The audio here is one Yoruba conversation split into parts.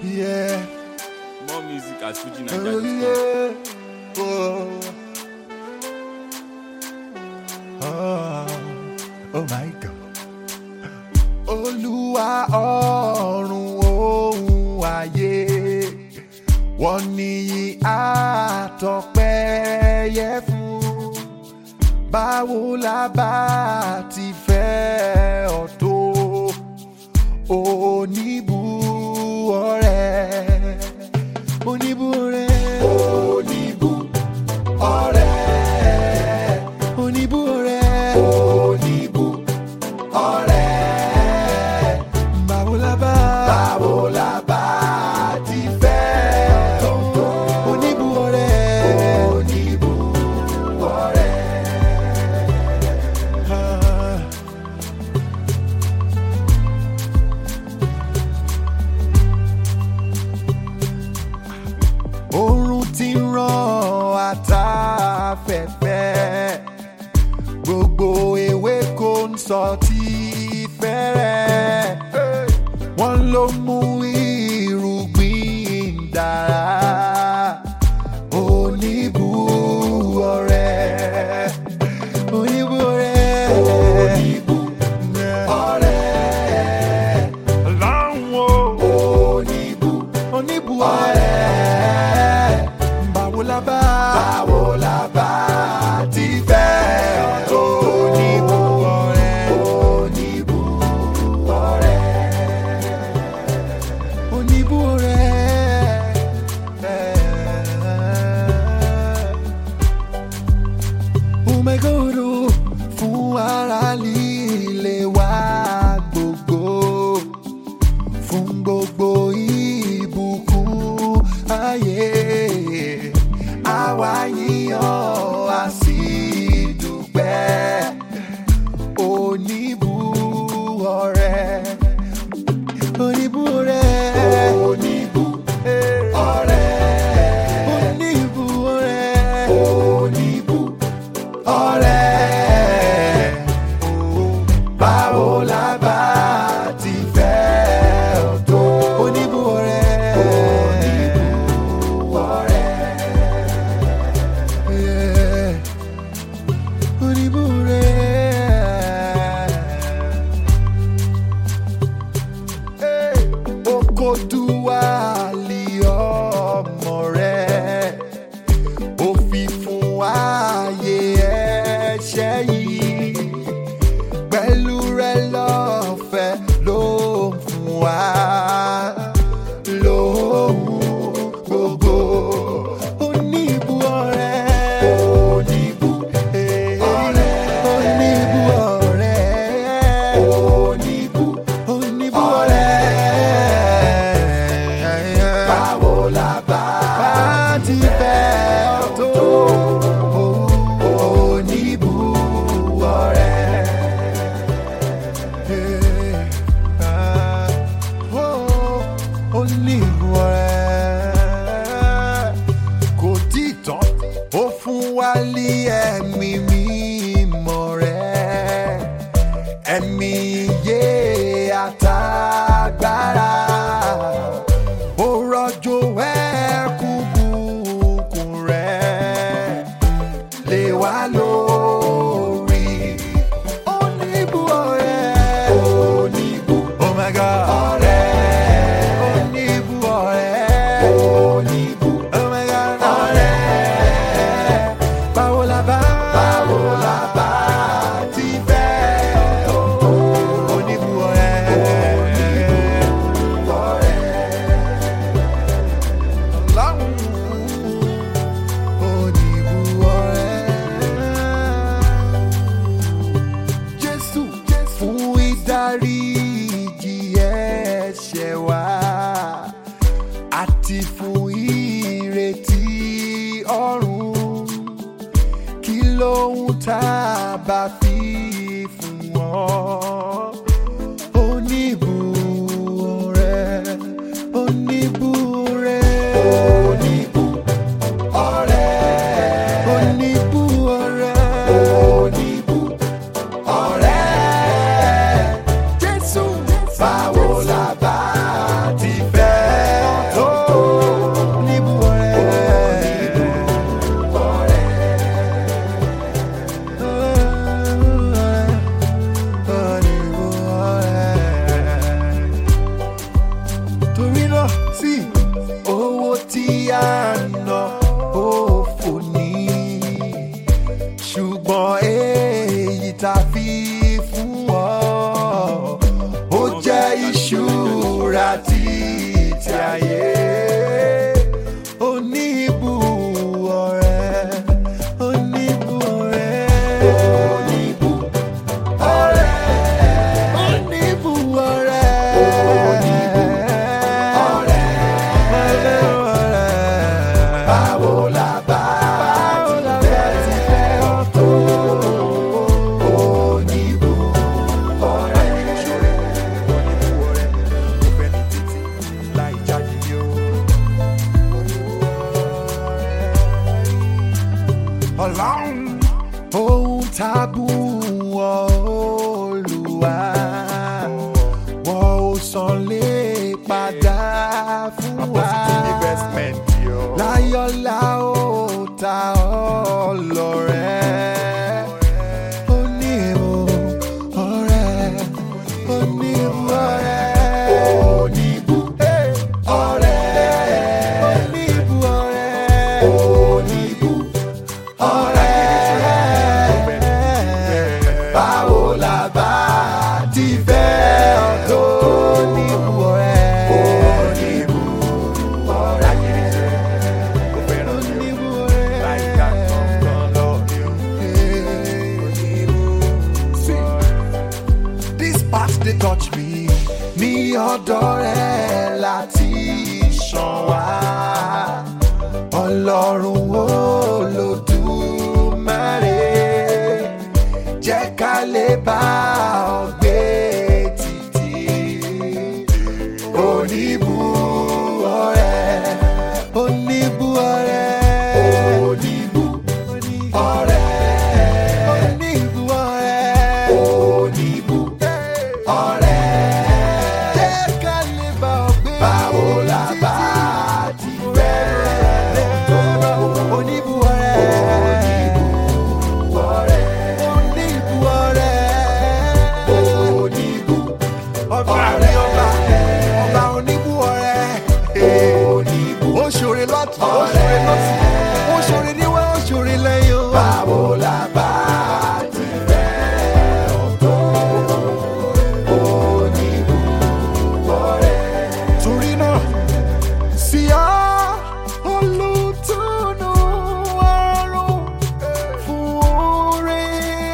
Yeah. More music at Fuji Oh, Nigeria. yeah. Oh. Oh. Oh my God. Olúwa ọ̀run ohun ayé wọ́n ní àtọ̀pẹ́ yẹ fún báwo la bá ti fẹ́ ọ tó oníbu ọ̀rẹ́ oníbu ọ̀rẹ́ oníbu ọ̀rẹ́ oníbu ọ̀rẹ́ oníbu ọ̀rẹ́ báwo la bá báwo la bá ti fẹ́ ọ tó oníbu ọ̀rẹ́ oníbu ọ̀rẹ́. Ah. oorun ti ń ràn àtàfẹ́fẹ́ gbogbo ewéko ń sọ tí fẹ́rẹ̀ wọ́n ló mú irúgbìn dára oníbu ọ̀rẹ́ oníbu ọ̀rẹ́ oníbu ọ̀rẹ́ láwọn oníbu oníbu ọ̀rẹ́ báwo la bá báwo la bá ti fẹ́ tó oníbu ọ̀rẹ́ oníbu ọ̀rẹ́ oníbu ọ̀rẹ́. Umegodo fún ara líle wa gbogbo fún gbogbo ìbùkún ayé àwa yíyan a sì dúpẹ́ oníbu ọ̀rẹ́ oníbu ọ̀rẹ́ oníbu ọ̀rẹ́ oníbu ọ̀rẹ́ oníbu ọ̀rẹ́ báwo la bá ti fẹ́ ọ tó oníbu ọ̀rẹ́ oníbu ọ̀rẹ́ Yeah. oníbu ọ̀rẹ́ okoduwa li ọmọ rẹ̀ ó fi fún ààyè ẹ̀ṣẹ̀ yìí pẹ̀lú rẹ̀ lọ́fẹ̀ ló ń fún wa lóhùn gbogbo oníbu ọ̀rẹ́ oníbu ọ̀rẹ́ oníbu ọ̀rẹ́ oníbu oníbu ọ̀rẹ́ báwo la bá ti fẹ́ ọ tó oníbu ọ̀rẹ́. oníbu ọ̀rẹ́ kò tí ì tán ó fún wa ní ẹ̀mí mímọ́ rẹ̀ ẹ̀mí iye àtàgbára ó rọ̀jò ẹ̀kún bùkún rẹ̀ lé wa lórí. Oníbu ọ̀rẹ́. Oníbu. Oh my God. Ọ̀rẹ́. Oníbu ọ̀rẹ́. Oníbu. Oh my God. Ọ̀rẹ́. Báwo la bá. Báwo la bá ti fẹ́ tó. Oníbu ọ̀rẹ́. Oníbu ọ̀rẹ́. Ọlọ́run oníbu ọ̀rẹ́. Jésù fún ìdáríjì ẹ̀ṣẹ̀ wa àti fún ìrètí ọ̀run kí lóhun tá a bá fi fún ọ. Oníbu ọ̀rẹ́, oníbu ọ̀rẹ́. Oníbu ọ̀rẹ́. Oníbu ọ̀rẹ́. Oníbu ọ̀rẹ́. Jésù báwo la bá ti fẹ́ ọ heart dey touch me ní ọ̀dọ̀ rẹ̀ láti ṣàn wá ọlọ́run olódùmarè jẹ́ ká lè bá ọ gbé títí oníbu ọ̀rẹ́ oníbu ọ̀rẹ́ oníbu ọ̀rẹ́ oníbu ọ̀rẹ́ oníbu ọ̀rẹ́ jẹ́ ká lè bá ọ gbé báwo la bá ti bẹ̀rẹ̀ oníbu ọ̀rẹ́ oníbu ọ̀rẹ́ oníbu ọ̀rẹ́ oníbu ọba mi ọba ọba oníbu ọ̀rẹ́ oníbu ó ṣòre lọ́tún ó ṣòre lọ́sìn ó ṣòre níwá ó ṣòre lẹ́yìn o. báwo la bá ti bẹ̀rẹ̀ ọ̀tọ̀ oníbu ọ̀rẹ́. torí náà sí ọ olùtúnú ọrùn fún oore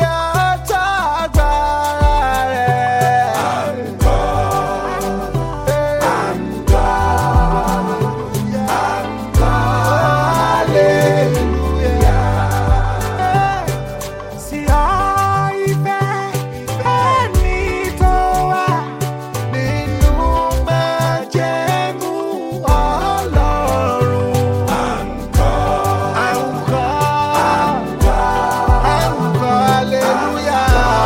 àtàgbára rẹ̀. àǹkọ́ àǹkọ́ àǹkọ́ hallelujah. sí ọ ìfẹ́ ẹni tó wà nínú májẹ̀mú Ọlọ́run. Àǹkọ́, àǹkọ́, àǹkọ́, àǹkọ́, hallelujah.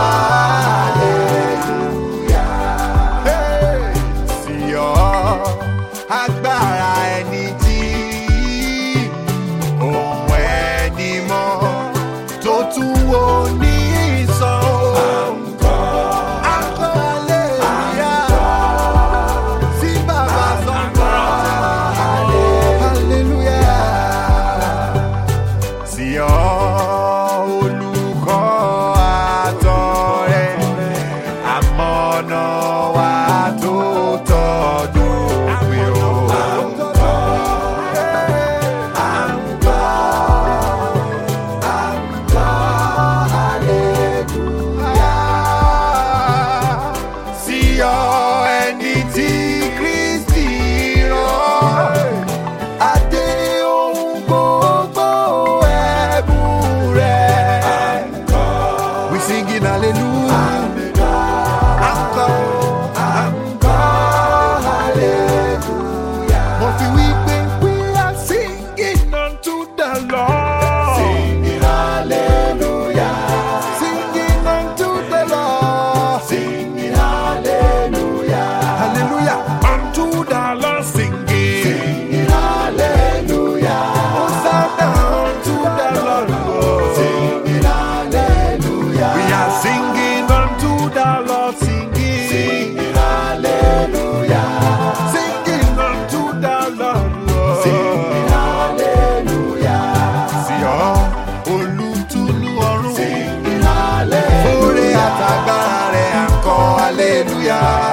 Hey! Sí ọ, agbára ẹni tí ohun ẹni mọ́ tó tún wo ní ìsàn. Àǹkọ́, àǹkọ́, hallelujah sí bàbá sọ́kọ́. hallelujah. sí ọ olùkọ́ àtọ̀rẹ́ àmọ́nà wa tó tọ́dún òpin o. àǹkọ́ àǹkọ́ àǹkọ́ hallelujah sí ọ ẹni tí kristi rán adé ohun gbogbo ẹ̀bùn rẹ̀. we singing hallelujah. Encore, encore, hallelujah. Mo fi wí pé we are singing unto the Lord. Singing hallelujah. Singing unto the Lord. Singing hallelujah. Hallelujah. Unto the Lord singing. Singing hallelujah. Hosanna unto the Lord. Singing hallelujah. We are singing unto the Lord singing. Singing hallelujah. Singing unto the Lord. Singing hallelujah. Sí ọ, olùtùnú ọ̀run. Singing hallelujah. Oore àtàgbára rẹ̀ à ń kọ́ hallelujah.